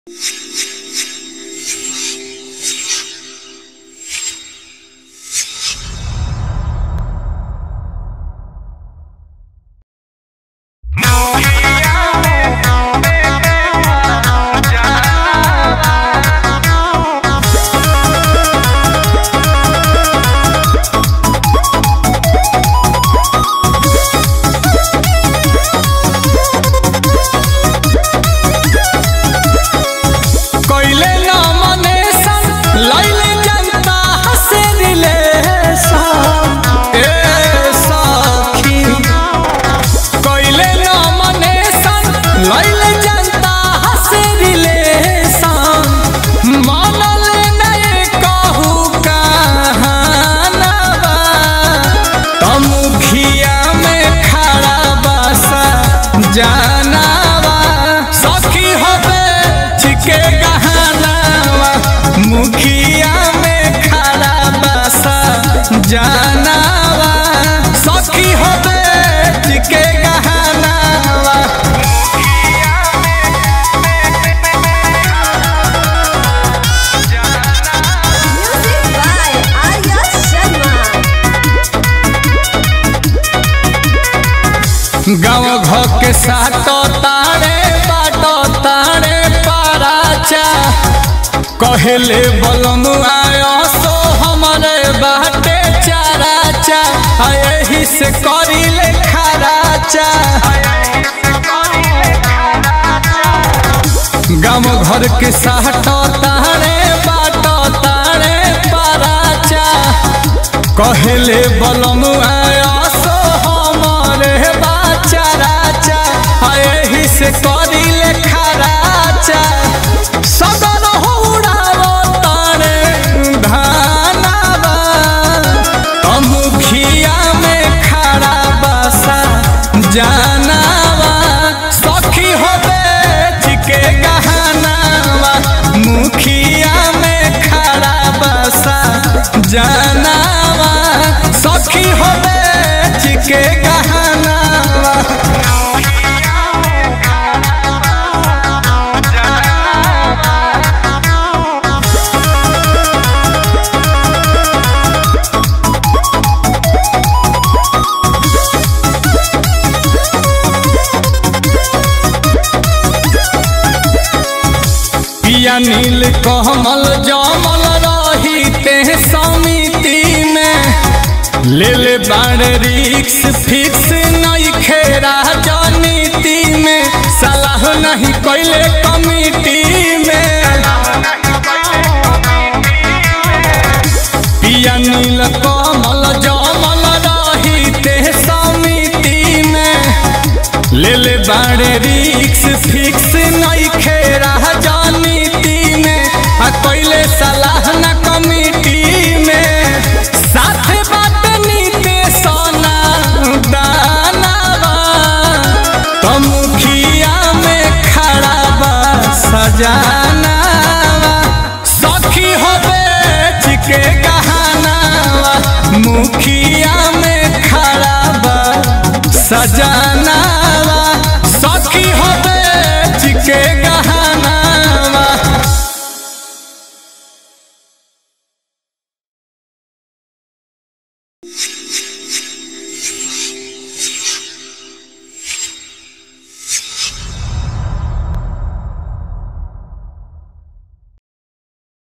कइले नॉमिनेशन लइले जनता हसे रिलेशन ए सखी कइले नॉमिनेशन लइले जनता हसे रिलेशन मानल नहीं कहू कहानवा तमुखिया में खड़ा बसा जानवा सखी होबे छिके गहनावा मुखिया में खड़ा बसा जानवा सखी होबे छिके गहनावा Music by Arya Sharma. गाँव घर के साटो तारे बाटो तारे पाराचा कहले बलम आयो सो हमारे बाटे चाराचा आ यही से करिले खराचा गाँव घर के साटो तारे बाटो तारे पाराचा कहले बलम आया सो हमारे बाचा राचा आ यही से करिले खराचा सदन होड़ावो तारे धानावा मुखिया में खड़ा बसा जानावा सखी होबे छिके गहनावा मुखिया में खड़ा बसा जानावा सखी होबे छिके गहनावा पिया नील कमल जमल रही ते समिति में ले ले बाड़ रिक्स फिक्स नहीं खेरा राजनीति में सलाह नहीं कैले कमिटी में पिया नील कमल जमल रही ते समिति में ले ले बाड़े रिक्स फिक्स नहीं खेरा राजनीति में आ कैले सलाह न कमिटी में साथे बात नीते सोना दानावा तो मुखिया में खड़ा बा सजानावा सखी होबे छिके गहनावा मुखिया में खड़ा बा सजा